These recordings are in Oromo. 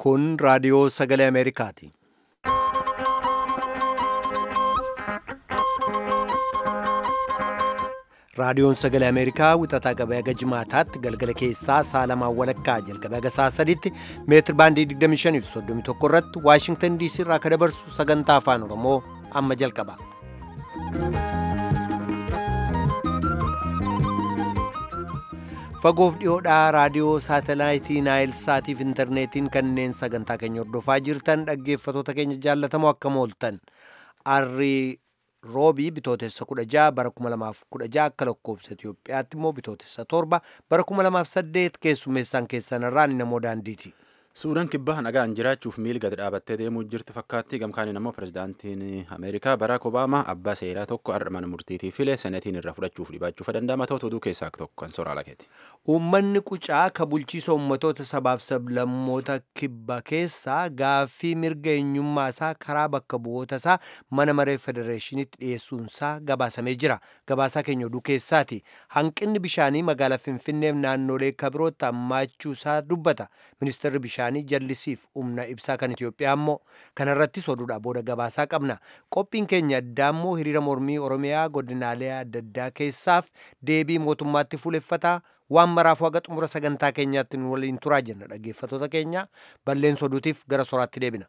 Kun raadiyoo sagalee Ameerikaati. Raadiyoon sagalee Ameerikaa wixataa qabee haga jimaataatti galgala keessaa saalamaan walakkaa jalqabee haga sa'a sadiitti meetir baandii 25 fi 31 irratti Waashingtan DC irraa akka dabarsu sagantaa afaan Oromoo amma jalqaba. Fagoof dhiyoodhaa raadiyoo saatalaayitii Naayil Saatiif intarneetiin kanneen sagantaa keenya hordofaa jirtan dhaggeeffatoota keenya jaallatamoo akkam ooltan. Arrii roobii bitootessa 16 bara 2016 akka lakkoobsa Itoophiyaatti immoo bitootessa 7 bara 2008 keessummeessaan keessan irraa ni namoo daandiiti. Suudaan kibbaa nagaan jiraachuuf miil gad dhaabattee deemuu jirti fakkaatti gamkaaniin immoo pirezidaantiin Ameerikaa Baraak Obaamaa abbaa seeraa tokko har'a mana murtiitii file senetiin irraa fudhachuuf dhibaachuuf danda'ama ta'u oduu keessaa tokko kan soraa lakeeti. Uummanni qucaa ka bulchiisa uummatoota sabaaf sablammoota kibba keessaa gaaffii mirga eenyummaa isaa karaa bakka bu'oota isaa mana maree federeeshiniitti dhiyeessuunsaa gabaasamee jira. Gabaasaa keenya oduu keessaati. Hanqinni bishaanii magaalaa Finfinneef naannolee kabirootti hammaachuu isaa dubbata. Ministeerri bishaanii jallisiif humna ibsaa kan Itoophiyaa immoo kanarrattis oduudha booda gabaasaa qabna. Qophiin keenya addaa immoo hiriira mormii Oromiyaa godinaalee adda addaa keessaaf deebii mootummaatti fuuleffataa waan maraafuu haga xumura sagantaa keenyaatti nu waliin turaa jenna dhaggeeffatoota keenya balleessa oduutiif gara soraatti deebina.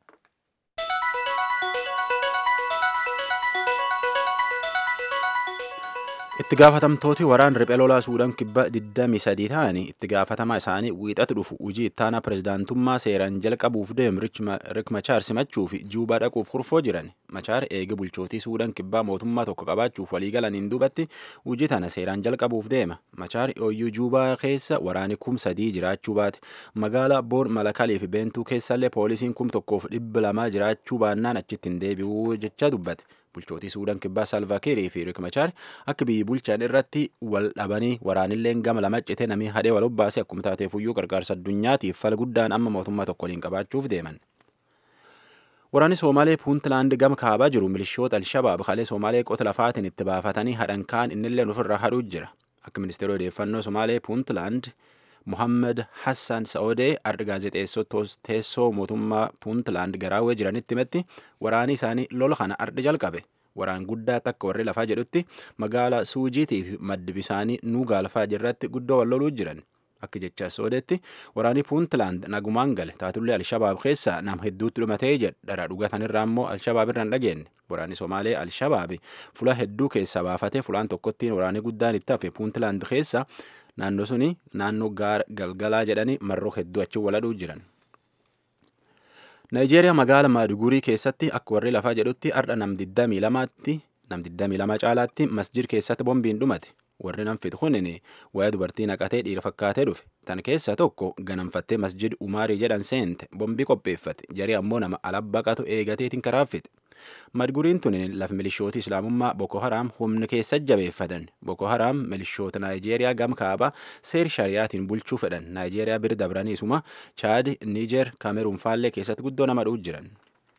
itti gaafatamtooti waraan riphee lolaa suudaan kibba 23 ta'anii itti gaafatamaa isaanii wiixatu dhufu hojii ittaanaa pirezidaantummaa seeraan jalqabuuf deemu rik machaar simachuu fi juubaa dhaquuf kurfoo jiran machaar eega bulchootii suudaan kibbaa mootummaa tokko qabaachuuf waliigalaniin duubatti hojii tana seeraan jalqabuuf deema machaar ooyyuu juubaa keessa waraani kum sadii jiraachuu baate magaalaa boor malakalii fi beentuu keessallee poolisiin kum tokkoof dhibba lamaa jiraachuu baannaan achitti hin deebi'uu jecha dubbate. bulchootii suudaan kibbaa salvaakiirii fi rik machaar akka biyyi bulchan irratti wal dhabanii waraanilleen gama lama cite namii hadhee wal obbaase akkuma taateefuyyuu gargaarsa addunyaatiif fala guddaan amma mootummaa tokko waliin qabaachuuf deeman. Waraanni Somaalee Puuntlaand gama kaabaa jiru milishoota Alshabaab kalee Somaalee qota lafaatiin itti baafatanii hadhan kaan innilleen ofirraa hadhuu jira. Akka ministeera odeeffannoo Somaalee Puuntlaand Muhammad Hassan Sa'odee arda gaazexeessota teessoo mootummaa Puuntlaand garaawwee jiranitti himetti waraani isaanii lola kana arda jalqabe. Waraan guddaa takka warri lafaa jedhutti magaalaa Suujiitii fi maddi bisaanii Nuugaalfaa jirratti guddoo wal loluu jiran. Akka jecha Sa'odeetti waraanii Puuntlaand nagumaan gale taatullee Alshabaab keessaa nam hedduutti dhumatee jedha dhugatanirraa immoo Alshabaab irra hin dhageenye. Waraanni Somaalee Alshabaabi fula hedduu keessaa baafatee fulaan tokkottiin waraanii guddaan itti hafe Puuntlaand keessa naannoo suni naannoo gaara galgalaa jedhanii marroo hedduu achi waladhuu jiran. Naayijeeriyaa magaala Maadugurii keessatti akka warri lafaa jedhutti har'a nam 22tti nam 22 caalaatti masjid keessatti bombiin dhumate. Warri nam fitu kunin waa'ee dubartii naqatee dhiira fakkaatee dhufe. Tan keessaa tokko ganamfattee masjid Umaarii jedhan seente bombii qopheeffate. Jarii ammoo nama alabbaqatu eegateetiin karaafite. Madguriin tun lafa milishoota islaamummaa Boko Haram humna keessa jabeeffatan. Boko Haram milishoota Naayijeeriyaa gam kaabaa seer shariyaatiin bulchuu fedhan. Naayijeeriyaa bira dabraniisuma Chaad, Niijer, Kaameruun faallee keessatti guddoo nama dhu'u jiran.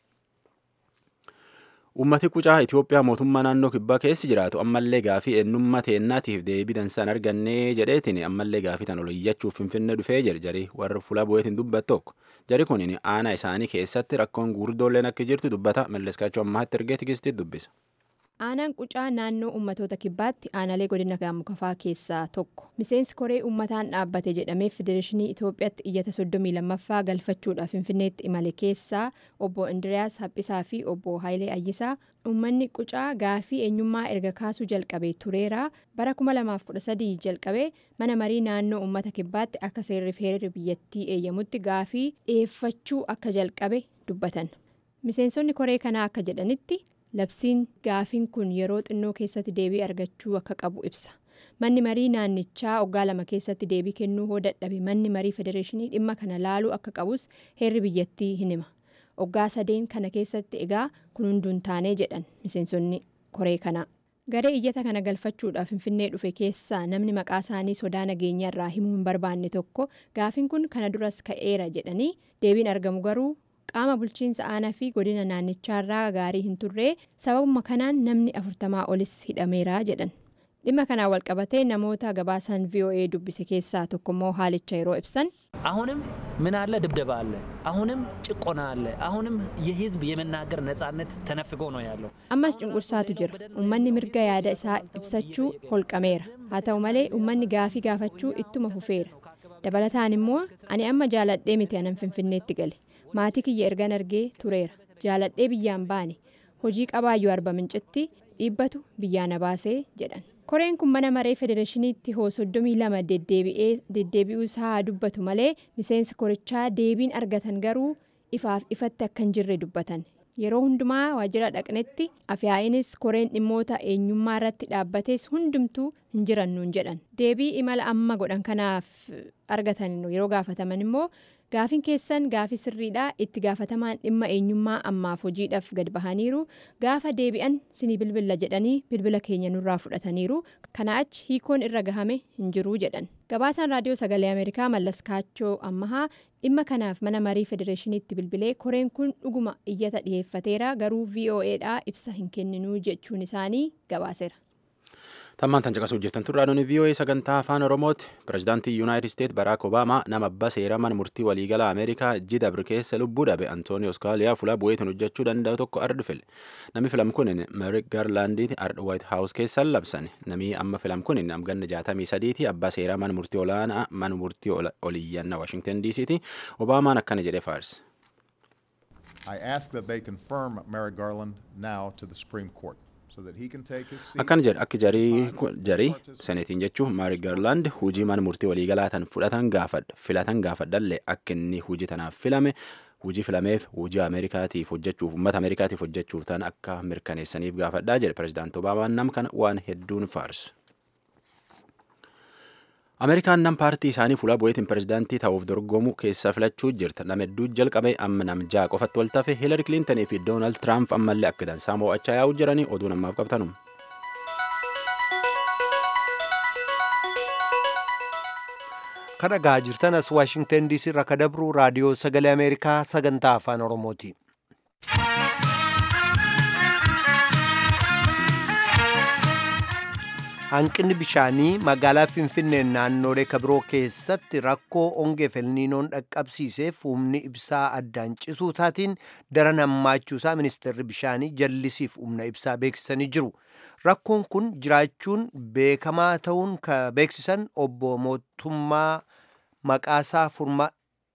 Uummati qucaa Itoophiyaa mootummaa naannoo kibbaa keessi jiraatu ammallee gaafii eenyummaa teennaatiif deebii dansaan argannee jedheetiin ammallee gaafii tan ol iyyachuuf finfinnee dhufee jira jarii warra fuula bu'eetiin dubbatu tokko. Jari kun aanaa isaanii keessatti rakkoon gurguddoolleen akka jirtu dubbata malleskaachuu ammaatti ergee tigistitti dubbisa. Aanaan qucaa naannoo ummatoota kibbaatti aanaalee godina gaamukafaa keessaa tokko miseensi koree uummataan dhaabbate jedhamee federeeshinii Itoophiyaatti iyyata 32ffaa galfachuudhaaf finfinneetti imale keessaa obbo Indiriyaas Haphisaa fi obbo Hayilee Ayyisaa uummanni qucaa gaafii eenyummaa erga kaasuu jalqabee tureera bara 2013 jalqabee mana marii naannoo uummata kibbaatti akka seerriif heerri biyyattii eeyyamutti gaafii dhiyeeffachuu akka jalqabe dubbatan miseensonni koree kanaa akka jedhanitti. labsiin gaafiin kun yeroo xinnoo keessatti deebii argachuu akka qabu ibsa manni marii naannichaa waggaa lama keessatti deebii kennuu hoo dadhabe manni marii federeeshinii dhimma kana laaluu akka qabus heerri biyyattii hin hima waggaa sadeen kana keessatti egaa kun hunduun taanee jedhan miseensonni koree kanaa garee iyyata kana galfachuudhaaf finfinnee dhufe keessaa namni maqaa isaanii sodaa nageenya irraa himuu hin barbaanne tokko gaafiin kun kana duras ka'eera jedhanii deebiin argamu garuu. qaama bulchiinsa aanaa fi godina naannichaarraa gaarii hin turree sababuma kanaan namni afurtamaa olis hidhameera jedhan dhimma kanaan walqabatee namoota gabaasan voa dubbise keessaa tokkommoo haalicha yeroo ibsan አሁንም ምን አለ ድብደባ አለ አሁንም ጭቆና አለ አሁንም የህዝብ የመናገር ነጻነት ተነፍጎ ነው ያለው ammas cunqursaatu jira ummanni mirga yaada isaa ibsachuu holqameera haa ta'u malee ummanni gaafii gaafachuu ittuma fufeera dabalataan immoo ani amma jaaladhee miti anan finfinneetti gale maatii kiyya ergan argee tureera jaaladhee biyyaan baane hojii qabaayyuu arba mincitti dhiibbatu biyyaa na baasee jedhan koreen kun mana maree federeeshiniitti hoo soddomii lama deddeebi'uu isaa haa dubbatu malee miseensi korichaa deebiin argatan garuu ifaaf ifatti akka hin jirre dubbatan yeroo hundumaa waajjira dhaqnetti afyaa'inis koreen dhimmoota eenyummaa irratti dhaabbates hundumtuu hin jirannuun jedhan deebii imala amma godhan kanaaf argatan yeroo gaafataman immoo gaafiin keessan gaafii sirriidha itti gaafatamaan dhimma eenyummaa ammaaf hojiidhaaf gad bahaniiru gaafa deebi'an sinii bilbila jedhanii bilbila keenya nurraa fudhataniiru kana achi hiikoon irra gahame hin jiruu jedhan gabaasaan raadiyoo sagalee ameerikaa mallas kaachoo ammahaa dhimma kanaaf mana marii federeeshiniitti bilbilee koreen kun dhuguma iyyata dhiheeffateera garuu voa'dhaa ibsa hin kenninuu jechuun isaanii gabaaseera. tammaan tan caqasuu jirtan turre adoon vii'oo'ee sagantaa afaan oromooti pirezidaantii yuunaayitid isteet baraak obaamaa nama abbaa seeraman murtii waliigala ameerikaa jidabr keessa lubbuu dhabe antoonii oskaaliyaa fuula bu'eetiin hojjechuu danda'u tokko ardi file namni filam kunin merik gaarlaandiiti ardha waayit haawus keessan labsan namni amma filam kunin amganna jaatamii sadiiti abbaa seeraman murtii olaanaa man murtii oliyyanna waashingtan diisiiti obaamaan akkana jedhe faarse. I ask that they confirm Merrick Garland now to the Supreme Court. akkan jedhe akka jarii seneetiin jechuun maarik gaarlaand hujii mana murtii waliigalaatan fudhatan gaafadha filatan gaafadhallee akka inni hujii tanaaf filame hujii filameef hujii ameerikaatiif hojjechuuf uummata ameerikaatiif hojjechuuf tan akka mirkaneessaniif gaafadhaa jedhe pirezidaanti obaamaan nam kana waan hedduun faarsu. ameerikaan nam paartii isaanii fuula bu'eetiin pirezidaantii ta'uuf dorgomu keessaa filachuu jirta nama hedduu jalqabe amma nam ja'a qofatti wal tafe hiilari kilintanii fi doonaald tiraamp ammallee akka dansaa mo'achaa yaa'u jiranii oduu namaaf qabtanum. kan dhagaa jirtan as waashingtan diisii irraa ka dabru raadiyoo sagalee ameerikaa sagantaa afaan oromooti. hanqinni bishaanii magaalaa finfinnee naannoolee kabiroo keessatti rakkoo ongee felniinoon dhaqqabsiiseef humni ibsaa addaan cisuu taatiin daran hammaachuusaa ministeerri bishaanii jallisiif humna ibsaa beeksisanii jiru rakkoon kun jiraachuun beekamaa ta'uun ka beeksisan obbo mootummaa maqaasaa furmaa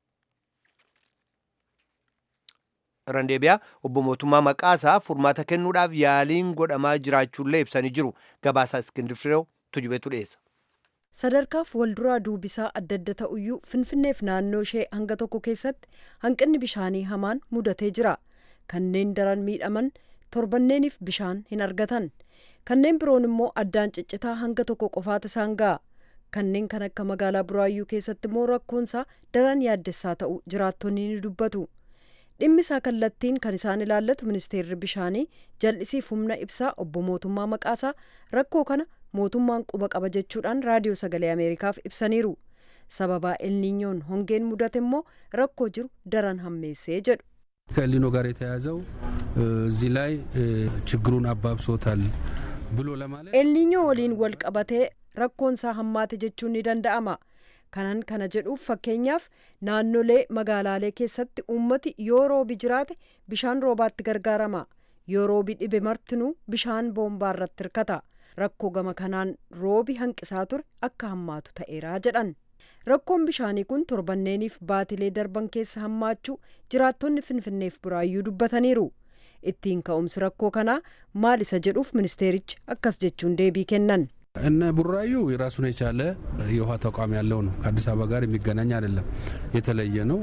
randeebiyaa obbo mootummaa maqaasaa furmaata kennuudhaaf yaaliin godhamaa jiraachuullee ibsanii jiru gabaasaa iskindir fireew tujubeetu dhiyeessa. sadarkaaf walduraa duubisaa adda adda ta'uyyuu finfinneef naannoo ishee hanga tokko keessatti hanqinni bishaanii hamaan mudatee jira kanneen daran miidhaman torbanneeniif bishaan hin argatan kanneen biroon immoo addaan ciccitaa hanga tokko qofaata isaan ga'a kanneen kan akka magaalaa buraayyuu keessatti immoo rakkoonsaa daran yaaddessaa ta'u jiraattonni ni dubbatu. dhimmisaa kallattiin kan isaan ilaallatu ministeerri bishaanii jal'isiif humna ibsaa obbo mootummaa maqaasaa rakkoo kana mootummaan quba qaba jechuudhaan raadiyoo sagalee ameerikaaf ibsaniiru sababaa elniinyoon hongeen mudate immoo rakkoo jiru daran hammeessee jedhu. ከኤልኒኖ ጋር የተያያዘው እዚህ ላይ ችግሩን አባብሶታል ብሎ ለማለት elniinyoo waliin wal qabatee rakkoonsaa hammaate jechuun ni danda'ama. kanan kana jedhuuf fakkeenyaaf naannolee magaalaalee keessatti uummati yoo roobi jiraate bishaan roobaatti gargaarama yoo roobi dhibe martinuu bishaan boombaa irratti hirkata rakkoo gama kanaan roobi hanqisaa ture akka hammaatu ta'eeraa jedhan rakkoon bishaanii kun torbanneeniif baatilee darban keessa hammaachuu jiraattonni finfinneef buraayyuu dubbataniiru ittiin ka'umsi rakkoo kanaa maal isa jedhuuf ministeerichi akkas jechuun deebii kennan. እነ ቡራዩ የራሱን የቻለ የውሃ ተቋም ያለው ነው። ከአዲስ አበባ ጋር የሚገናኝ አይደለም፣ የተለየ ነው።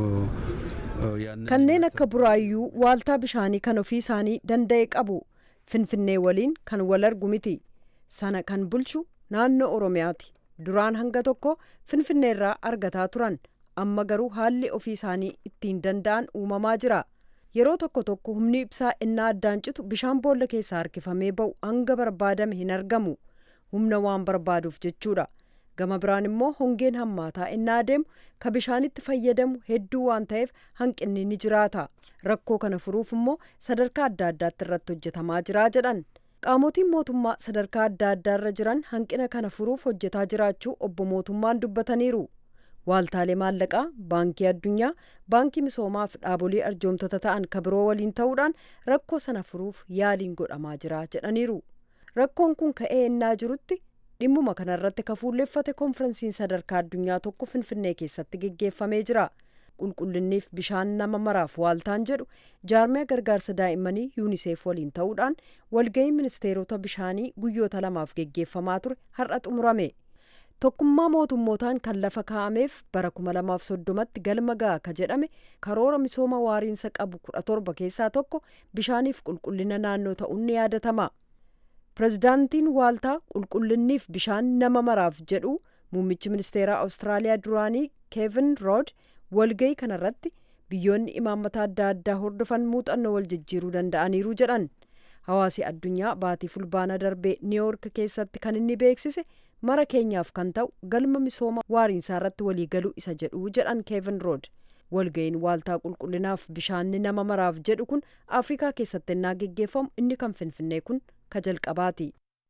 kanneen akka buraayyuu waaltaa bishaanii kan ofii isaanii danda'e qabu finfinnee waliin kan wal argu miti sana kan bulchu naannoo oromiyaati duraan hanga tokko finfinnee irraa argataa turan amma garuu haalli ofii isaanii ittiin danda'an uumamaa jira yeroo tokko tokko humni ibsaa innaa addaan citu bishaan boolla keessaa harkifamee ba'u hanga barbaadame hin argamu humna waan barbaaduuf jechuudha gama biraan immoo hongeen hammaataa innaa adeemu ka bishaanitti fayyadamu hedduu waan ta'eef hanqinni ni jiraata rakkoo kana furuuf immoo sadarkaa adda addaatti irratti hojjetamaa jira jedhan qaamotiin mootummaa sadarkaa adda addaarra jiran hanqina kana furuuf hojjetaa jiraachuu obbo mootummaan dubbataniiru waaltaalee maallaqaa baankii addunyaa baankii misoomaa fi dhaabolee arjoomtota ta'an ka biroo waliin ta'uudhaan rakkoo sana furuuf yaaliin godhamaa jira jedhaniiru rakkoon kun ka'ee ennaa jirutti dhimmuma kanarratti ka fuulleeffate konferensiin sadarkaa addunyaa tokko finfinnee keessatti geggeeffamee jira qulqullinniif bishaan nama maraaf waaltaan jedhu jaarmiyaa gargaarsa daa'immanii yuuniseef waliin ta'uudhaan walga'ii ministeerota bishaanii guyyoota lamaaf geggeeffamaa ture har'a xumurame tokkummaa mootummootaan kan lafa kaa'ameef bara 2030tti galma ga'a ka jedhame karoora misooma waariinsa qabu 17 keessaa tokko bishaaniif qulqullina naannoo ta'uun ni yaadatama. pirezidaantiin waaltaa qulqullinniif bishaan nama maraaf jedhu muummichi ministeeraa awustiraaliyaa duraanii keevin rood walga'ii kanarratti biyyoonni imaammata adda addaa hordofan muuxannoo wal jijjiiruu danda'aniiru jedhan hawaasi addunyaa baatii fulbaana darbee niiwoork keessatti kan inni beeksise mara keenyaaf kan ta'u galma misooma waariinsaa irratti waliigaluu isa jedhu jedhan keevin rood walga'iin waaltaa qulqullinaaf bishaanni nama maraaf jedhu kun afrikaa keessatti ennaa geggeeffamu inni kan finfinnee kun ka jalqabaati.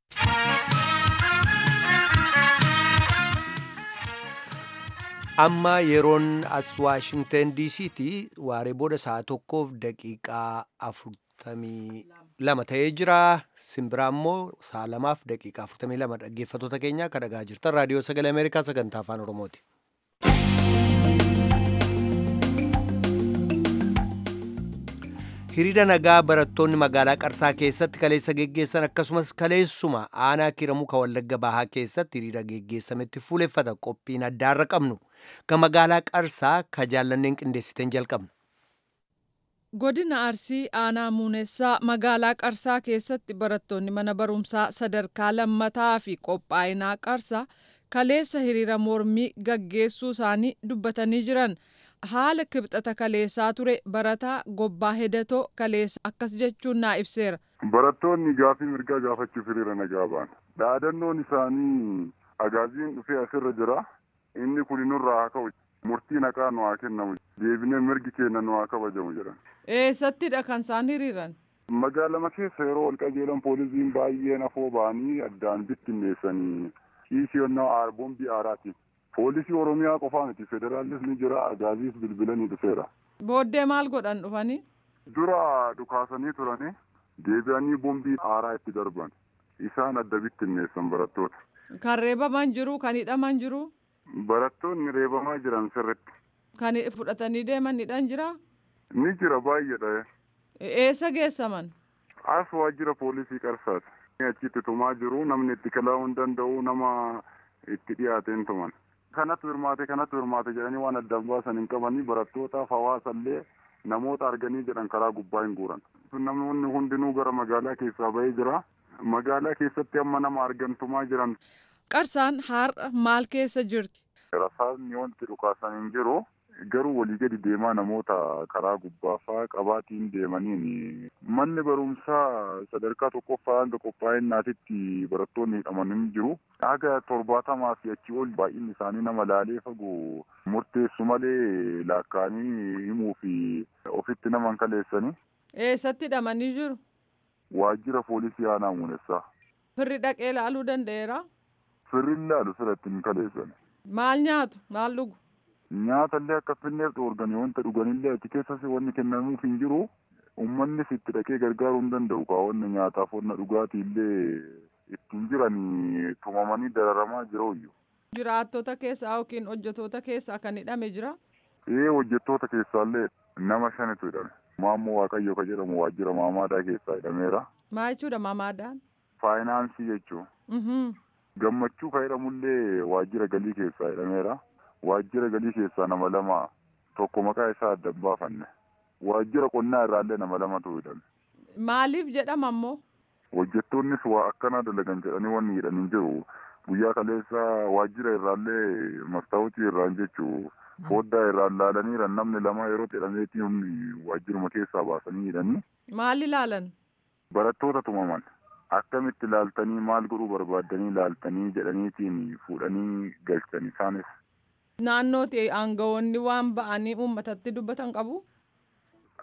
amma yeroon as waashingten diisiitti waaree booda sa'a tokkoof daqiiqaa afurtamii lama ta'ee jira simbiraa immoo sa'a lamaaf daqiiqaa afurtamii lama dhaggeeffatoota keenya akka dhagaa jirtan raadiyoo sagalee ameerikaa sagantaa afaan oromooti. hiriira nagaa barattoonni magaalaa qarsaa keessatti kaleessa geggeessan akkasumas kaleessuma aanaa kiramuu ka wallagga bahaa keessatti hiriira geggeessametti fuuleffata qophiin addaarra qabnu ka magaalaa qarsaa ka jaallanneen qindeessiten jalqabna. godina arsii aanaa muunessaa magaalaa qarsaa keessatti barattoonni mana barumsaa sadarkaa lammataa fi qophaa'inaa qarsaa kaleessa hiriira mormii gaggeessuu isaanii dubbatanii jiran. haala kibxata kaleessaa ture barataa gobbaa hedatoo kaleessa akkas jechuun naa ibseera. Barattoonni gaafii mirgaa gaafachuuf hiriira nagaa ba'an. Dhaadannoon isaanii agaaziin dhufee asirra jira. Inni kun nurraa haa ka'u. Murtii naqaa nu haa kennamu. Deebinee mirgi keenya nu haa kabajamu jedhan. Eessattidha kan isaan hiriiran? Magaalama keessa yeroo ol qajeelan poolisiin baay'een afoo ba'anii addaan bittinneessanii kiisiyonnaa boombii aaraatiin. poolisii oromiyaa qofaa miti federaalis ni jira agaaziis bilbilanii dhufeera. booddee maal godhan dhufanii. dura dhukaasanii turanii deebi'anii boombii aaraa itti darban isaan adda bittinneessan barattoota. kan reebaman jiru kan hidhaman jiru. barattoonni reebamaa jiran sirritti. kan fudhatanii deeman hidhan jira. ni jira baay'eedha. eessa geessaman. as waajjira poolisii qarsaati. achitti tumaa jiru namni itti kalaa'uu hin danda'u nama itti dhiyaateen tuman. kanatu hirmaate kanatu hirmaate jedhanii waan addaan baasan hin qabanii barattootaaf hawaasallee namoota arganii jedhan karaa gubbaa hin guuran. Namoonni hundinuu gara magaalaa keessaa bahee jira. Magaalaa keessatti amma nama argantumaa jiran. Qarsaan har'a maal keessa jirti? Rasaasni wanti dhukaasan hin jiru. Garuu walii gadi deemaa namoota karaa gubbaafaa qabaatiin deemaniin manni barumsaa sadarkaa tokkoffaa hanga qophaa'innaatitti barattoonni hidhaman hin jiru. Haga torbaatamaa fi achii ol baay'inni isaanii nama laalee fagoo murteessu malee laakkaanii himuu fi ofitti nama hin kaleessanii. Eessatti hidhamanii jiru? Waajjira poolisii aanaa muunessaa. Firri dhaqee laaluu danda'eera? Firri laalu sirratti hin kaleessan. Maal nyaatu? Maal dhugu? Nyaata illee akka finneef dhoorganii wanta dhuganillee achi keessas wanni kennamuuf hin jiru. Uummannis itti dhaqee gargaaruu hin danda'u kaa wanni nyaataaf wanna dhugaatii illee ittiin jiranii tumamanii dararamaa jirooyyu. Jiraattota keessaa yookiin hojjetoota keessaa kan hidhame jira? Ee hojjettoota keessaallee nama shanitu hidhame. Maammoo Waaqayyo ka jedhamu waajjira maamaadaa keessaa hidhameera. Maa jechuudha maamaadaan? Faayinaansii jechuun. Gammachuu ka jedhamullee waajjira galii keessaa hidhameera. Waajjira galii keessaa nama lama tokko maqaa isaa adda hin baafanne. Waajjira qonnaa irraallee nama lamatu hidhame. Maaliif jedhama ammoo? Hojjettoonnis waa akkanaa dalagan jedhanii wanni hidhan hin jiru. Guyyaa kaleessa waajjira irraallee mastaawutii irraan jechuu foddaa irraan laalaniiran namni lama yeroo jedhameetii humni waajjiruma keessaa baasanii hidhanii. Maal ilaalan? Barattoota tumaman. Akkamitti laaltanii maal godhuu barbaaddanii laaltanii jedhaniitiin fuudhanii galchan isaanis. Naannootti aangawoonni waan ba'anii uummatatti dubbatan qabu?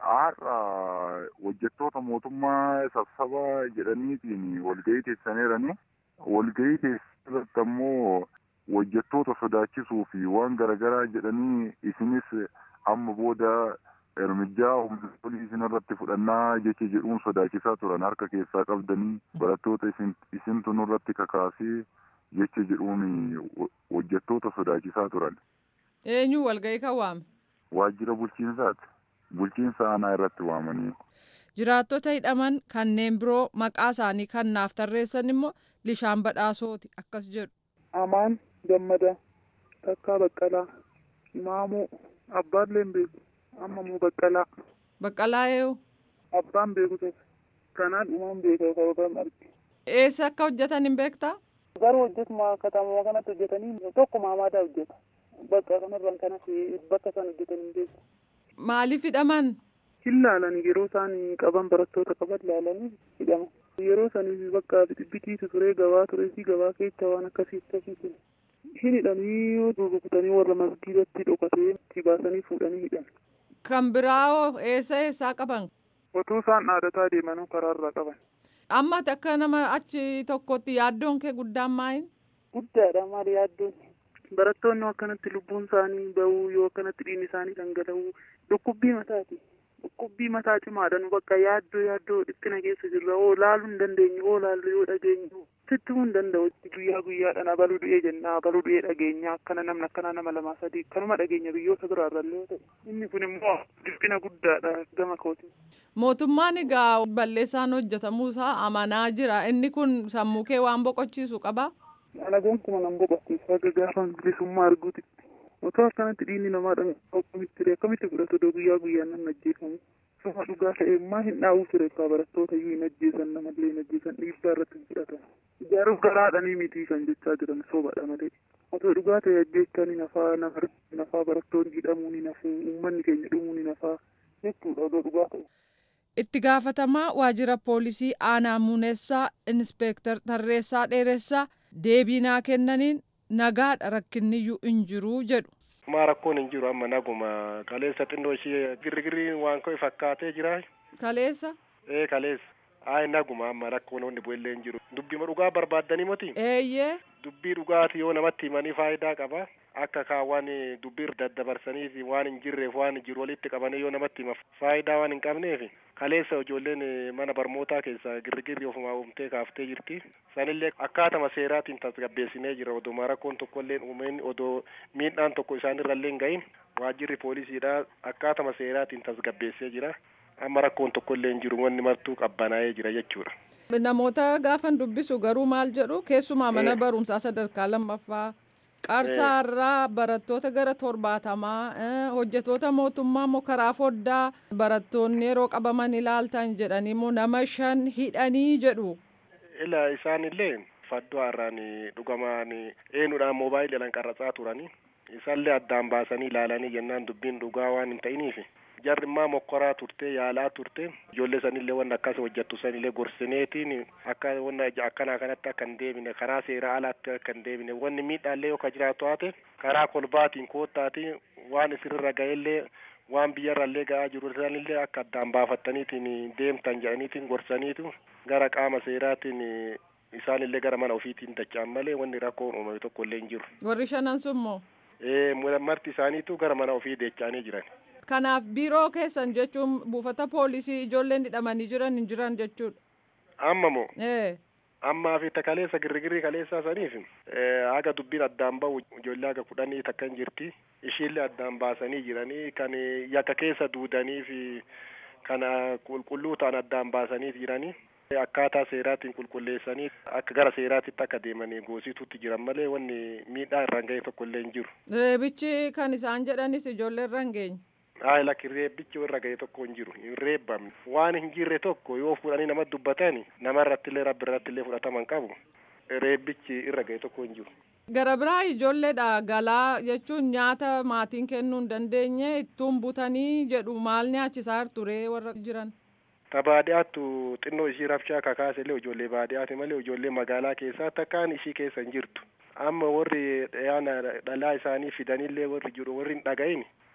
har'a hojjettoota mootummaa sabsaba jedhaniitiin walgahii teessaniirani. Walgahii teessirratti ammoo hojjettoota sodaachisuu fi waan garaagaraa jedhanii isinis amma booda ermijaa humna isin irratti fudhannaa jecha jedhuun sodaachisaa turan harka keessaa qabdanii barattoota isintu nurratti kakaasee jecha jedhuun hojjettoota sodaachisaa turan. Eenyu walgahii kan waame? Waajjira bulchiinsaati. Bulchiinsa aanaa irratti waamanii. Jiraattota hidhaman kanneen biroo maqaa isaanii kan naaf tarreessan immoo Lishaan Badhaasooti akkas jedhu. Amaan Gammada Takkaa Baqqalaa Maamuu Abbaallee hin beeku amma muu Baqqalaa. Baqqalaa eeyu? Abbaan beeku tokko kanaan dhumaan beeka yookaan arge. Eessa akka hojjetan hin beektaa? Garuu hojjetuma katamaa kanatti hojjetanii tokko maamaadaa hojjeta. Bakka kanarraan kanas bakka isaan hojjetan hin beeku. Maaliif hidhaman? Hin laalan yeroo isaan qaban barattoota qaban laalanii hidhaman. Yeroo sanii bakka bitiitu ture gabaa ture fi gabaa keessa waan akkasii akkasii ture. Hin hidhanii rukutanii warra masgiidatti dhokatee itti baasanii fuudhanii hidhan. Kan biraa eessa eessaa qaban? Otuu isaan dhaadataa deemanuu karaarraa qaban. Amma akka nama achi tokkotti yaaddoon kee guddaan maayin? Guddaadha maali yaaddoon? Barattoonni akkanatti lubbuun isaanii bahuu yoo akkanatti dhiigni isaanii dhangala'uu dhukkubbii mataati. Dhukkubbii mataa cimaadhaan bakka yaaddoo yaaddoo dhiphina keessa jirra oo laaluu hin dandeenye oo laallu yoo dhageenyu sitti hin danda'u guyyaa guyyaadhaan abaluu du'ee jenna abaluu du'ee dhageenya akkana namni akkana nama lamaa sadii kanuma dhageenya biyyoota biraarrallee yoo ta'e inni kun immoo dhiphina guddaadha gama kooti. Mootummaan egaa balleessaan hojjetamuusaa amanaa jira inni kun sammuu kee waan boqochiisu qabaa? Ana gonkumaa nan boqochiisa akka gaafa bilisummaa arguuti. Otoo akkanatti dhiigni namaa dhangala'u akkamitti ture akkamitti fudhatu odoo guyyaa guyyaan nan ajjeefamu. Suma dhugaa ta'e maa hin dhaa'uu ture akka barattoota iyyuu hin ajjeesan namallee hin ajjeesan dhiibbaa irratti hin fudhatan. Ijaaruuf garaadhanii miti kan jechaa jiran sobaadha malee. Otoo dhugaa ta'e ajjeechaa ni nafaa nama nafaa barattoonni hidhamuu ni nafu uummanni keenya dhumuu ni nafaa jechuudha odoo dhugaa ta'e. Itti gaafatamaa waajjira poolisii aanaa muunessaa inspeektar Tarreessaa Dheeressaa deebii naa kennaniin nagaadha rakkinniyyuu hin jiru jedhu. Maa rakkoon hin jiru amma naguma kaleessa xinnoo ishee girrigirriin waan ko'e fakkaatee jira. Kaleessa? Ee kaleessa. Ayi naguma amma rakkoon wanni bu'ellee hin jiru. Dubbima dhugaa barbaaddanii moti? Eeyyee. Dubbii dhugaati yoo namatti himanii faayidaa qaba. Akka kaawwan dubbii daddabarsaniif waan hin jirreef waan jiru walitti qabanii yoo namatti hima faayidaa waan hin qabneef kaleessa ijoolleen mana barnootaa keessa girrigirri ofumaa uumtee kaaftee jirti. Sanillee akkaatama seeraatiin tasgabbeessinee jira odoo rakkoon tokkollee uumeen odoo miidhaan tokko isaanirrallee hin gahin waajjirri poolisiidha akkaatama seeraatiin tasgabbeessee jira. Amma rakkoon tokkollee hin jiru wanni martuu qabbanaa'ee jira jechuudha. Namoota gaafan dubbisu garuu maal jedhu keessumaa mana barumsaa sadarkaa lammaffaa qarsaarraa barattoota gara torbaatamaa hojjetoota mootummaa immoo karaa foddaa barattoonni yeroo qabaman ilaaltan jedhanii immoo nama shan hidhanii jedhu. Ila isaanillee faddoo har'aan dhugamaan eenyudhaan moobaayiliidhaan qarratsaa turanii isaallee addaan baasanii ilaalanii jennaan dubbiin dhugaa waan hin ta'iniif jarri immoo mokkoraa turte yaalaa turte ijoollee sanillee wanna akkas hojjettu sanillee gorsineetiin akka wanna akkanaa kanatti akka hin deebine karaa seeraa alaatti akka hin deebine wanni miidhaallee yoo ka jiraatu haate karaa kolbaatiin koottaatiin waan isirra ga'ellee waan biyyarrallee ga'aa jiru sanillee akka addaan baafattaniitiin deemtan jedhaniitiin gorsaniitu gara qaama seeraatiin isaanillee gara mana ofiitiin dacha'an malee wanni rakkoon uumame tokko illee hin jiru. Warri shanan summoo? Ee marti isaaniitu gara mana ofii dacha'anii jiran. Kanaaf biiroo keessan jechuun buufata poolisii ijoolleen hidhamanii jiran hin jiran jechuudha. Amma moo? Ee. Ammaa fi kaleessa girrigirrii kaleessaa saniif haga dubbiin addaan bahu ijoollee haga kudhanii takka hin jirti. Ishiillee addaan baasanii jiranii kan yakka keessa duudanii fi kana qulqulluu ta'an addaan baasanii jiranii. Akkaataa seeraatiin qulqulleessanii akka gara seeraatitti akka deemanii goosituutti jiran malee wanni miidhaa irraan ga'e tokko illee hin jiru. Reebichi kan isaan jedhanis ijoollee irra hin geenye. Hayi lakki reebbichi irra ga'e tokko hin jiru hin reebbamne waan hin jirre tokko yoo fuudhanii nama dubbatan nama irratti illee rabbi irratti illee fudhataman qabu reebbichi irra ga'e tokko hin jiru. Gara biraa ijoolleedha galaa jechuun nyaata maatiin kennuu hin dandeenye ittuun butanii jedhu maal nyaachisaa ture warra jiran. Ta baadiyyaattu xinnoo ishii rabshaa kakaase illee ijoollee baadiyyaati malee ijoollee magaalaa keessaa takkaan ishii keessa hin jirtu. Amma warri dhiyaana dhalaa isaanii fidanillee warri jiru warri hin dhagahin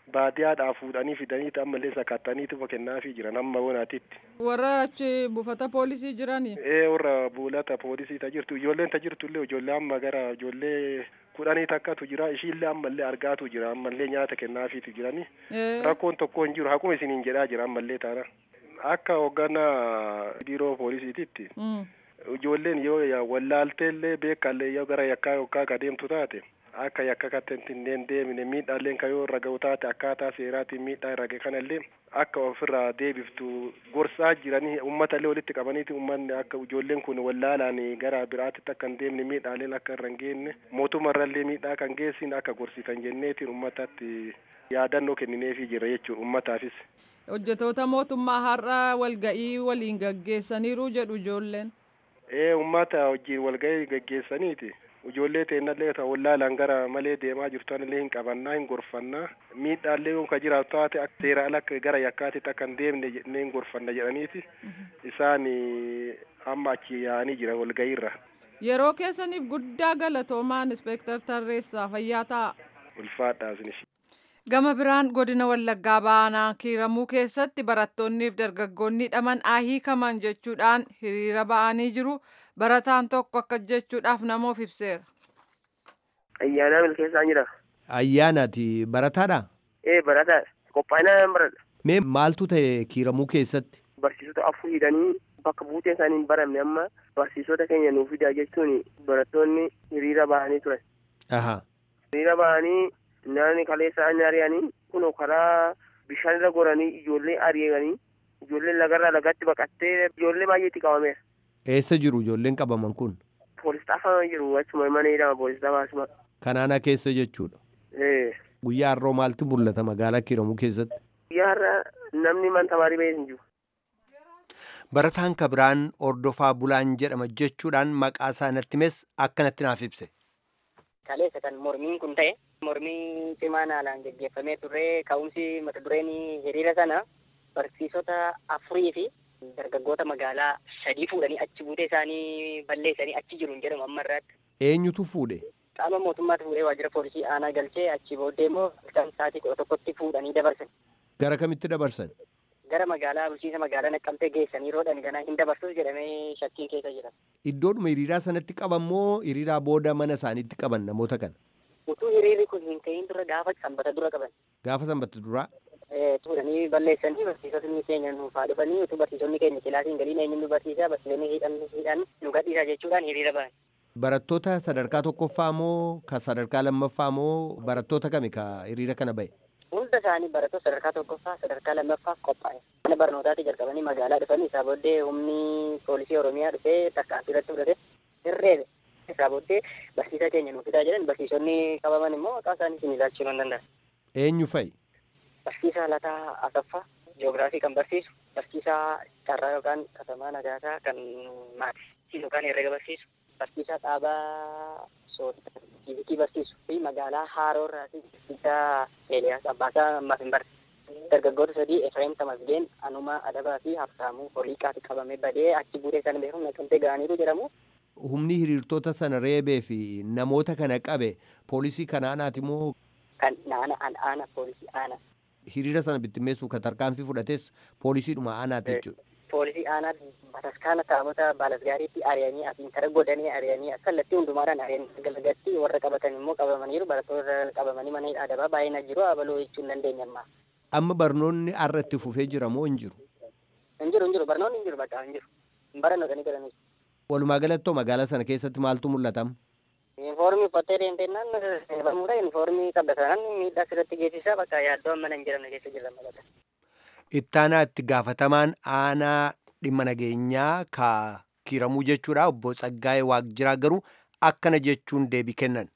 baadiyyaadhaa fuudhanii fidaniiti ammallee sakattaniitu kennaafii jiran amma bonaatitti. warra achi buufata poolisii jiranii. ee warra buulata poolisii ta jirtu ijoolleen ta jirtu illee ijoollee amma gara ijoollee kudhanii takkatu jira ishiillee ammallee argaatu jira ammallee nyaata kennaafiitu jirani rakkoon tokko hin jiru hakuma isiniin jedhaa jira ammallee taana akka hoogganaa biiroo poolisiititti ijoolleen yoo wallaalteellee beekallee yoo gara yakkaa yookaan ka deemtu taate akka yakka kattentineen deemine miidhaalleen ka yoo irra ga'u taate akkaataa seeraatiin miidhaa irra ga'e kanallee akka ofirraa deebiftu gorsaa jiranii uummatallee walitti qabaniiti uummanni akka ijoolleen kun wallaalaan gara biraatitti akka hin deemne miidhaaleen akka irra hin geenne mootummarrallee miidhaa kan geessin akka gorsitan jenneetiin uummatatti yaadannoo kennineefii jira jechuudha uummataafis. hojjetoota mootummaa har'a walga'ii waliin gaggeessaniiru jedhu ijoolleen. ee uummata wajjin walga'ii gaggeessaniiti. ijoollee teennallee ta wallaalaan gara malee deemaa jirtanillee hin qabannaa hin gorfannaa miidhaallee yoo ka jiraatu taate seera ala gara yakkaatitti akka hin deemne jennee hin gorfanna jedhaniiti isaan amma achi yaa'anii jira walga'iirra. Yeroo keessaniif guddaa galatoomaan inspektar Tarreessaa fayyaa ta'a. Ulfaadhaa isinis. Gama biraan godina Wallaggaa Baanaa kiiramuu keessatti barattoonnii fi dargaggoonni hidhaman hiikaman jechuudhaan hiriira ba'anii jiru. Barataan tokko akka jechuudhaaf namoof ibseera. Ayyaanaa milkeessaa jira. Ayyaanaati barataadha? Ee barataadha. Qophaa'inaan baradha. Mee maaltu ta'e kiiramuu keessatti? Barsiisota afur hidhanii bakka buuteen isaanii hin baramne amma barsiisota keenya nuuf fidaa jechuun barattoonni hiriira bahanii turan. Aha. Hiriira bahanii naanni kaleessa ani ari'anii kun karaa bishaan irra goranii ijoollee ari'anii ijoolleen lagarraa lagatti baqattee ijoollee baay'eetti qabameera. Eessa jiru ijoolleen qabaman kun? Poolis xaafama jiru achuma mana hidhama poolis xaafaasuma. Kanaana keessa jechuudha. Ee. Guyyaa har'oo maaltu mul'ata magaalaa kiiramuu keessatti? Guyyaa har'a namni man tamaarii bahee hin jiru. Barataan kabiraan ordofaa bulaan jedhama jechuudhaan maqaa isaa natti himes akkanatti naaf ibse. Kaleessa kan mormiin kun ta'e mormii cimaan haalaan geggeeffamee turre ka'umsi mata dureen hiriira sana barsiisota afurii fi dargaggoota magaalaa sadii fuudhanii achi buutee isaanii balleessanii achi jiru hin jedhamu amma irraatti. Eenyutu fuudhe? Qaama mootummaatti fuudhee waajjira poolisii aanaa galchee achi booddee immoo halkan sa'aatii kudha tokkotti fuudhanii dabarsan. Gara kamitti dabarsan? Gara magaalaa bulchiinsa magaalaa naqqamtee geessanii roodhan ganaa hin dabarsus jedhamee shakkiin keessa jira. Iddoodhuma hiriiraa sanatti qaban moo hiriiraa booda mana isaaniitti qaban namoota kana? Utuu hiriirri kun hin ta'in dura gaafa sanbata dura qaban. Gaafa sanbata duraa? Fuudhanii balleessanii barsiisonni keenya nuuf haa dhufanii utuu barsiisonni keenya kilaasiin galiin eenyuun nu barsiisaa barsiisonni hidhan hidhan nu gadhiisaa jechuudhaan hiriira bahan. Barattoota sadarkaa tokkoffaa moo ka sadarkaa lammaffaa moo barattoota kami ka hiriira kana bahe? Hunda isaanii barattoota sadarkaa tokkoffaa sadarkaa lammaffaaf qophaa'e. Mana barnootaatti jalqabanii magaalaa dhufanii isaa booddee humni poolisii Oromiyaa dhufee tarkaanfii irratti fudhate hirreebe. Isaa booddee barsiisaa keenya nuuf fidaa jedhan barsiisonni qabaman immoo maqaa isaanii isin ilaalchuu hin danda'an. Eenyu fa'i? Barsiisaa Lataa Asaffaa Jiyoogiraafii kan barsiisu, barsiisaa Carraa yookaan Katamaa Nagaasaa kan maatii yookaan herrega barsiisu, barsiisaa Dhaabaa Sooddaa fiizikii barsiisu fi magaalaa Haaroorraa fi barsiisaa Eeliyaas Abbaasaa ammaaf hin barre. Dargaggoota sadii Efreem Tamasgeen, Anumaa Adabaa fi Habsaamuu Holiiqaatti qabamee badee achi buutee sana beekamu naqamtee ga'aniiru jedhamu. Humni hiriirtota sana reebee fi namoota kana qabe poolisii kana aanaati moo Kan aana aana poolisii aana. hiriira sana bittimmeessuuf kan tarkaanfii fudhates poolisiidhuma aanaati jechuudha. Poolisii aanaa bataskaana taabota baalasgaariitti ari'anii asiin kara godhanii ari'anii kallattii hundumaadhaan ari'anii galagatti warra qabatan immoo qabamaniiru barattoota qabamanii mana hidhaa adabaa baay'ina jiru abaloo jechuu hin dandeenye amma. Amma barnoonni har'a itti fufee jira moo hin jiru? Hin jiru hin jiru barnoonni hin jiru bakka hin jiru. Hin barannoo galanii. Walumaa galattoo magaalaa sana keessatti maaltu mul'atama? Yuunifoormii uffattee deemtennaan barmuudha yuunifoormii qabatan miidhaa sirratti geessisaa bakka yaaddoo amma hin jedhamne keessa jirra magaalaa. Ittaanaa itti gaafatamaan aanaa dhimma nageenyaa ka kiiramuu jechuudha obbo Tsaggaayee Waaqjiraa garuu akkana jechuun deebii kennan.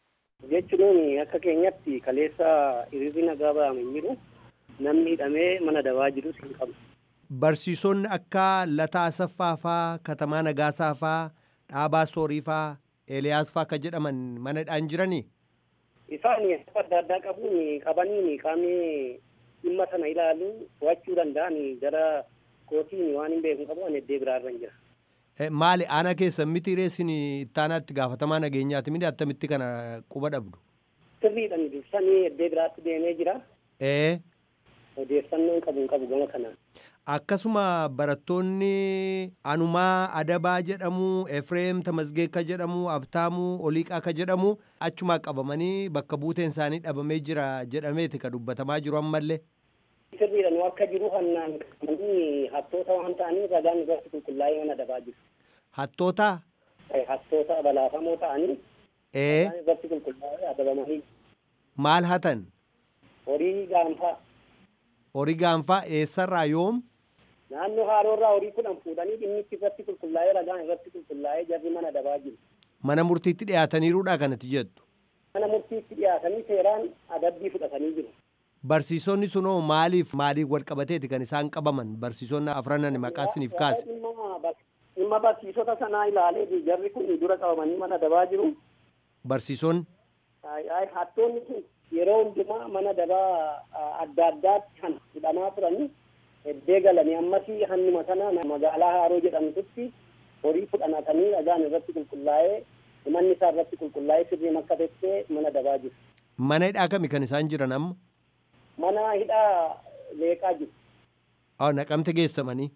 Jechuun akka keenyatti kaleessa hiriirri nagaa ba'ame hin jiru namni hidhamee mana dabaa jirus hin qabu. Barsiisonni akka Lataa Asaffaa faa, Katamaa Nagaasaa faa, Dhaabaa Soorii faa, Eeliyaas faa akka jedhaman mana hidhaan jiranii? Isaan adda addaa qabuun qabaniin qaamni dhimma sana ilaalu to'achuu danda'an gara kootiin waan hin beeku qabu ani iddoo biraarra hin jira. Maali aanaa keessan miti reessin ittaanaatti gaafatamaa nageenyaati miti attamitti kana quba dhabdu? Sirriidhaan dursanii iddoo biraatti deemee jira. Ee. Odeeffannoon qabu hin qabu gama kanaan. Akkasuma barattoonni Anumaa Adabaa jedhamu, Efreem Tamasgeeka jedhamu, Abtaamuu Oliiqaa ka jedhamu achumaa qabamanii bakka buuteen isaanii dhabamee jira jedhameeti ka dubbatamaa jiru ammallee. Sirriidha nu akka jiru hannaan qabanii hattoota waan ta'aniif ragaan irratti qulqullaa'ee mana adabaa jiru. Hattoota? Hattoota balaafamoo ta'anii Ee. ragaan irratti qulqullaa'ee adabamanii Maal hatan? horii gaanfaa Horii gaanfaa eessarraa yoom? naannoo haaroorraa horii kudhan fuudhanii dhimmichi irratti qulqullaa'ee ragaan irratti qulqullaa'ee jarri mana adabaa jiru. Mana murtiitti dhiyaataniiruudha kanatti jettu. Mana murtiitti dhiyaatanii seeraan adabbii fudhatanii jiru. Barsiisonni sunoo maaliif maaliif wal qabateeti kan isaan qabaman barsiisonni afranan maqaa isiniif kaase. Dhimma barsiisota sanaa ilaalee jarri kun dura qabamanii mana adabaa jiru. Barsiisonni. Hattoonni kun yeroo hundumaa mana adabaa adda addaatti kan hidhamaa turanii eddee galanii ammasii hannuma sana magaalaa Haaroo jedhamtutti horii fudhanatanii ragaan irratti qulqullaa'ee manni isaa irratti qulqullaa'ee sirrii akka teessee mana adabaa jiru. Mana hidhaa kami kan isaan jiran amma? Mana hidhaa leeqaa jiru. Haa naqamte geessamanii.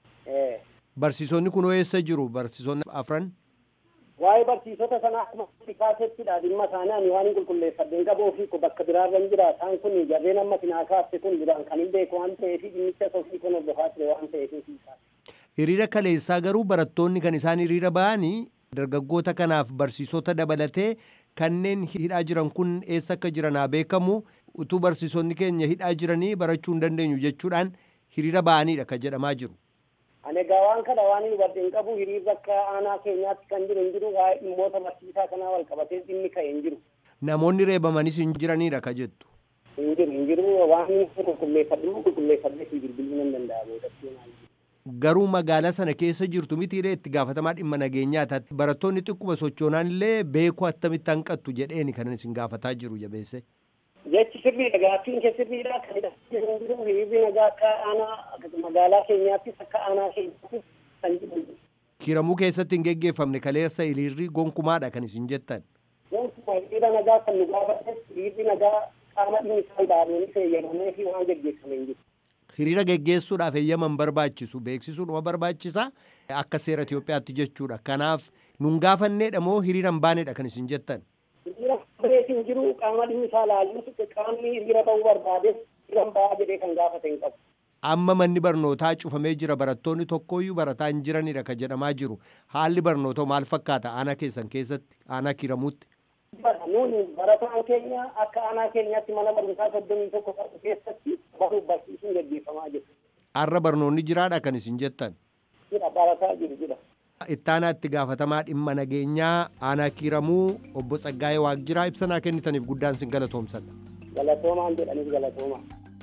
Barsiisonni kun eessa jiru barsiisonni afran? Waa'ee barsiisota sanaa akkuma kaasettidha dhimma isaanii ani waan hin qulqulleeffadhe hin qabuu fi bakka biraarra hin jira isaan kun jarreen amma sinaa kaafte kun duraan kan hin beeku waan ta'eef dhimmicha sofii kun hordofaa ture waan ta'eef Hiriira kaleessaa garuu barattoonni kan isaan hiriira ba'anii dargaggoota kanaaf barsiisota dabalatee kanneen hidhaa jiran kun eessa akka jiran haa beekamu utuu barsiisonni keenya hidhaa jiranii barachuu hin dandeenyu jechuudhaan hiriira ba'aniidha kan jedhamaa jiru. Ani egaa waan kana waan hin hubadhe hin qabu hiriirri akka aanaa keenyaatti kan jiru hin jiru waa'ee dhimmoota barsiisaa kanaa wal qabatee dhimmi ka'e hin jiru. Namoonni reebamanis hin jiraniidha ka jettu. Hin jiru hin jiru waan hin qulqulleeffadhu qulqulleeffadhee fi bilbiluu nan danda'a boodatti Garuu magaalaa sana keessa jirtu mitiiree itti gaafatamaa dhimma nageenyaa taate barattoonni xiqquma sochoonaan illee beekuu attamitti hanqattu jedheeni kan isin gaafataa jiru jabeesse. Jechi sirriidha gaaffiin kee sirriidha kan hidhamee jiru jiru hiriirri nagaa akka aanaa magaalaa keenyaattis akka aanaa keenyaattis kan jiru. Kiramuu keessatti hin geggeeffamne kaleessa hiriirri gonkumaadha kan isin jettan. Gonkuma hiriira nagaa kan nu gaafates hiriirri nagaa qaama dhimmi isaa ilaaluun fayyadamee fi waan geggeeffame hin jiru. Hiriira geggeessuudhaaf eeyyaman barbaachisu beeksisuun nama barbaachisa akka seera Itoophiyaatti jechuudha. Kanaaf nun gaafanneedha moo hiriira hin baanedha kan isin jettan. Hiriira bareetii hin jiru qaama dhimmi isaa ilaaluun qaamni hiriira ta'uu barbaades hiriira ba'aa jedhee kan gaafate hin qabu. Amma manni barnootaa cufamee jira barattoonni tokkoyyuu barataa hin jiranidha kan jedhamaa jiru. Haalli barnootaa maal fakkaata aanaa keessan keessatti aanaa kiramuutti? Nuuni barataan keenya akka aanaa keenyaatti mana barumsaa soddomii tokko qabu keessatti baruuf barsiisuun gaggeeffamaa jiru. Har'a barnoonni jiraadha kan isin jettan. Jira barataa jiru jira. Ittaanaa itti gaafatamaa dhimma nageenyaa aanaa kiramuu obbo Tsaggaayee Waaqjiraa ibsanaa kennitaniif guddaan sin galatoomsadha. Galatoomaan jedhaniif galatoomaa.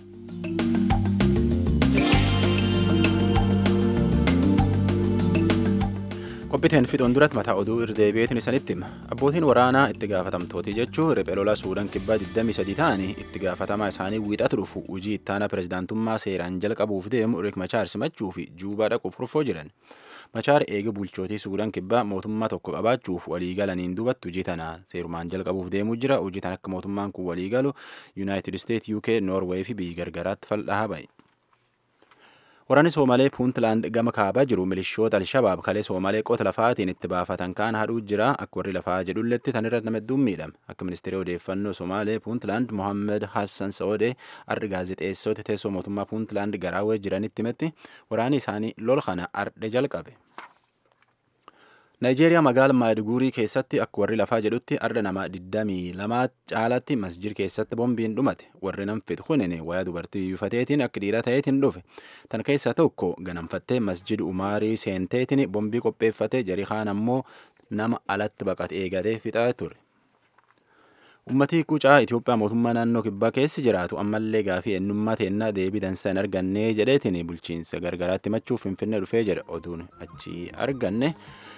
qophiiteen fixuun duratti mataa oduu irdeebi'eetiin isanitti hima abbootiin waraanaa itti gaafatamtooti jechuun riphee lolaa suudaan kibbaa 23 ta'anii itti gaafatamaa isaanii wiixatu dhufu hojii ittaanaa pirezidaantummaa seeraan jalqabuuf deemu riik machaar simachuu fi juubaa dhaquuf kurfoo jiran machaar eega bulchootii suudaan kibbaa mootummaa tokko qabaachuuf walii galaniin duubatti hojii tana seerumaan jalqabuuf deemuu jira hojii tana akka mootummaan kun walii galu yuunaayitid isteet uk noorweey fi biyyi gargaraatti fal'ahaa ba'e. Waraanni Soomalee Puuntlaand gama kaabaa jiru milishoota Alshabaab kalee Soomalee qota lafaatiin itti baafatan kaan hadhuu jira akka warri lafaa jedhulletti tan irra nama hedduun miidhame akka ministeera odeeffannoo Soomalee Puuntlaand Mohammed Hassan Saodee arri gaazexeessota teessoo mootummaa Puuntlaand garaawee jiranitti himetti waraanni isaanii lol kana ardhe jalqabe. Naayijeeriyaa magaalaa Maayidguurii keessatti akka warri lafaa jedhutti arda nama 22 caalaatti masjid keessatti boombiin dhumate warri nam fixu kunin wayaa dubartii yuufateetiin akka dhiira ta'eetiin dhufe tan keessaa tokko ganamfattee masjid umaarii seenteetiin boombii qopheeffatee jarii kaan ammoo nama alatti baqate eegatee fixaa ture. Uummatii qucaa Itoophiyaa mootummaa naannoo kibbaa keessi jiraatu ammallee gaafii eenyummaa teennaa deebii dansaa hin arganne jedheetiin bulchiinsa gargaraatti machuuf finfinnee dhufee jedha oduun achi arganne.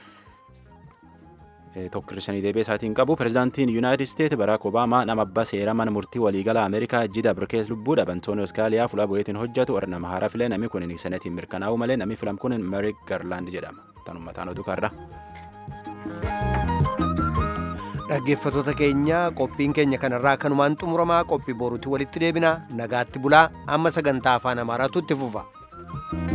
tokko hir'isanii deebi'ee isaatiin qabu pirezidaantiin yuunaayitid isteet baraak obaamaa nama abbaa seera mana murtii waliigala ameerikaa jida birkees lubbuu dhaban tooni oskaaliyaa fuula bu'eetiin hojjetu warra nama haaraa filee namni kun senetiin mirkanaa'u malee namni filam kun merik garlaand jedhama tan ummataan oduu karra. dhaggeeffatoota keenya qophiin keenya kanarraa kanumaan xumuramaa qophii boruutti walitti deebina nagaatti bulaa amma sagantaa afaan amaaraatu itti fufa.